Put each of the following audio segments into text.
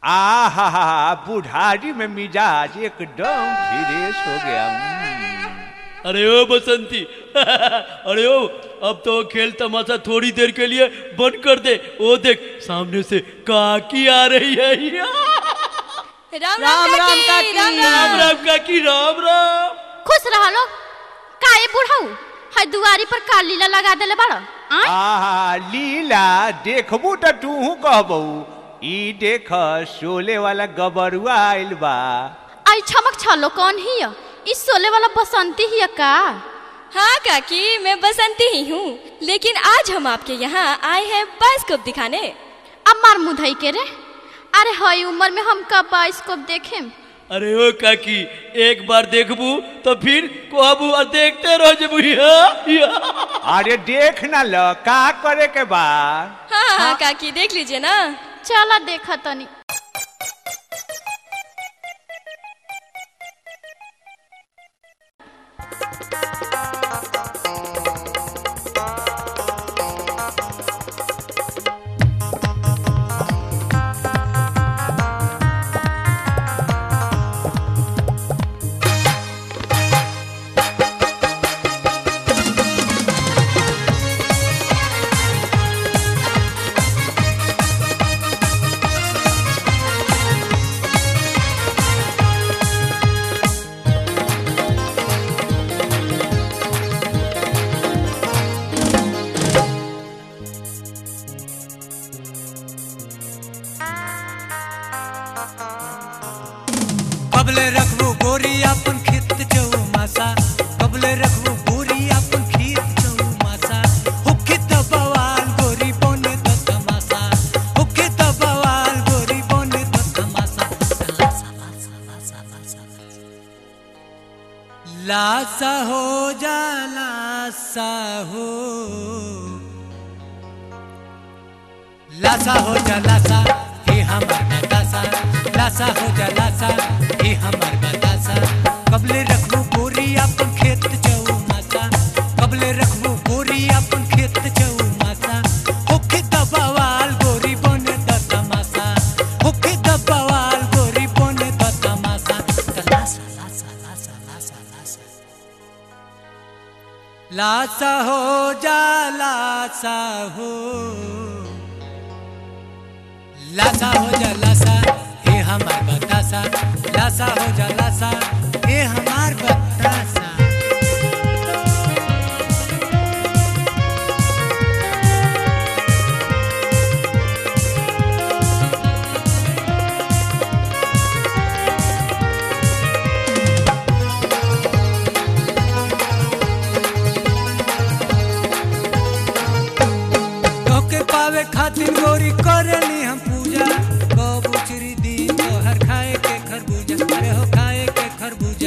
आ हा हा हा बुढ़ारी में मिजाज एकदम फ्रेश हो गया हम्म। अरे ओ बसंती अरे ओ अब तो खेल तमाशा थोड़ी देर के लिए बंद कर दे ओ देख सामने से काकी आ रही है राम राम, राम, काकी, काकी। राम राम राम राम काकी राम राम खुश रह लो काहे बुढ़ाऊ है दुआरी पर का लीला लगा देले बाड़ आय आहा लीला देखबू तो तू कहबू ई देख शोले वाला गबरुआ आइल बा आई छमक छलो कौन हिय इस सोले वाला बसंती हिय का हाँ काकी मैं बसंती ही हूँ लेकिन आज हम आपके यहाँ आए हैं बाइस्कोप दिखाने अब मार मुधई के रे अरे हई उम्र में हम कब बाइस्कोप देखेम अरे ओ काकी एक बार देखबू तो फिर कहबू और देखते रह जबू अरे देख ना ल का करे के बा हाँ हाँ काकी देख लीजिए ना चला देखा तनी कबले रखबू गोरी अपन खेत चौ मासा कबले रखबू गोरी अपन खेत चौ मासा हुक्की त बवाल गोरी बने त तमासा हुक्की त बवाल गोरी बने त तमासा लासा लासा लासा लासा लासा हो जा लासा हो लासा हो जा लासा हे हमर बतासा लासा हो जा लासा हे हमर बतासा कबले रखबू गोरी अपन खेत चौ मासा कबले रखबू गोरी अपन खेत चौ मासा होके दबावाल गोरी बने द तमासा होके दबावाल गोरी बने द तमासा त लासा लासा लासा लासा लासा लासा हो जा लासा हो लासा हो जा लासा हे हमार बतासा लासा हो जा लासा हे हमार बतासा तोके पावे खातिर गोरी करनी हम पूजा कब उचरी दिन तोहर खाए के खरबूजा अरे हो खाए के खरबूजा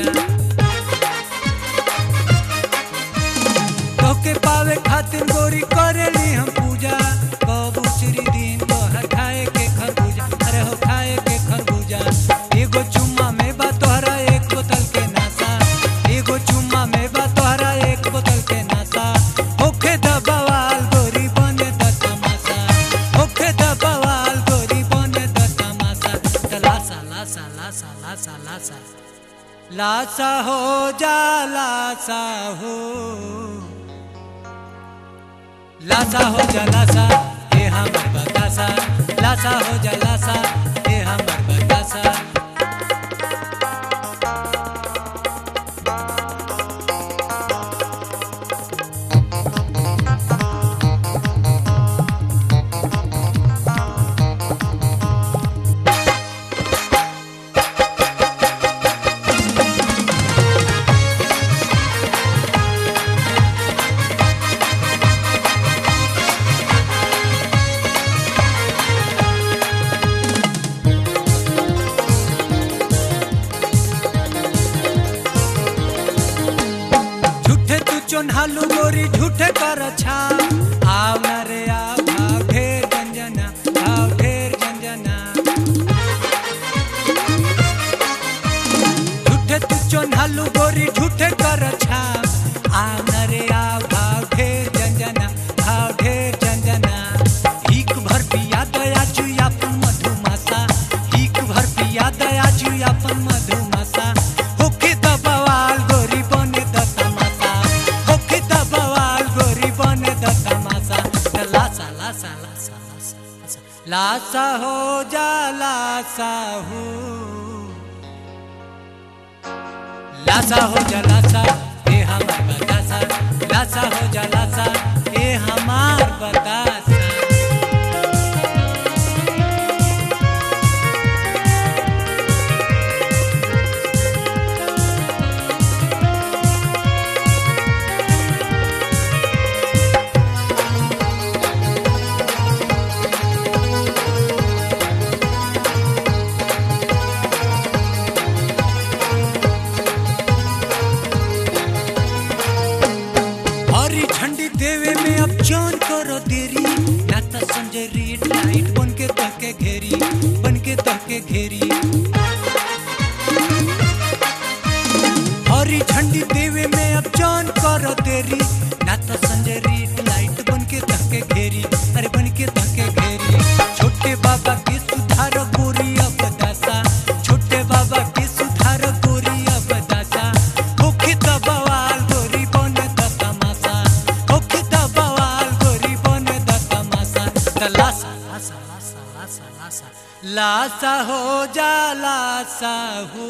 तोके पावे खातिर गोरी करनी हम पूजा कब उचरी दिन तोहर खाए के खरबूजा अरे हो खाए के खरबूजा एगो चुम्मा में बा तोहरा एक बोतल के नासा एगो चुम्मा में बा तोहरा एक बोतल के नासा होखे दबावाल गोरी बने द तमासा होखे दबावाल गोरी बने द तमासा त लासा लासा लासा लासा लासा लासा हो जा लासा हो लासा हो जा लासा हे हमर बतासा लासा हो जा लासा हे हमर बतासा झूठे तू चोन्हालू गोरी झूठे कर छा आव न रे आव भाव ढेर जंजना भाव ढेर जंजना झूठे तू चोन्हालू गोरी झूठे कर छा आव न रे आव भाव ढेर जंजना भाव ढेर जंजना हिक भर पिया दया चुया मधुमासा हिक पिया दया जू अपन मधुमसा होके दबवाल गोरी बने द तमासा होके दबवाल गोरी बने द तमासा त लासा लासा लासा लासा लासा लासा हो जा लासा हो लासा हो जा लासा ए हमार बतासा लासा हो जा लासा ए हमार बतासा हरी झंडी देवे में अब जान करो देरी ना तो संजय रेड लाइट बन के तहके घेरी बन के तहके घेरी हरी झंडी देवे में अब जान करो देरी ना तो संजय रेड लाइट बन के तहके घेरी अरे बन के तहके घेरी छोटे बाबा के सुधार गोरी अब दशा छोटे बाबा के सुधार गोरी अब दशा होके दबवाल गोरी बने द तमाशा होके दबवाल गोरी बने द तमाशा त लासा लासा लासा लासा लासा लासा हो जा लासा हो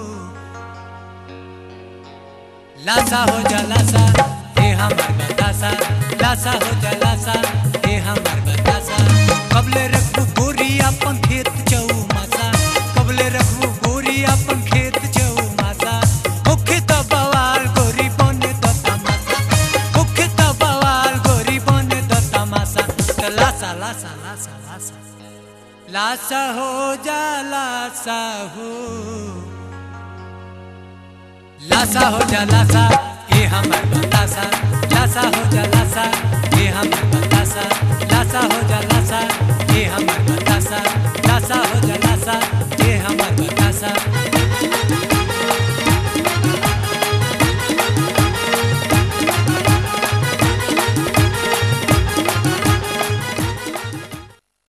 लासा हो जा लासा हे हमार बतासा लासा हो जा लासा हे हमार बतासा कबले रखबू गोरी अपन खेत चऊ मासा कबले रखबू गोरी अपन खेत चऊ मासा होखे त बवाल गोरी बने द तमासा होखे त बवाल गोरी बने द तमासा त लासा लासा लासा लासा लासा हो जा लासा हो लासा हो जा लासा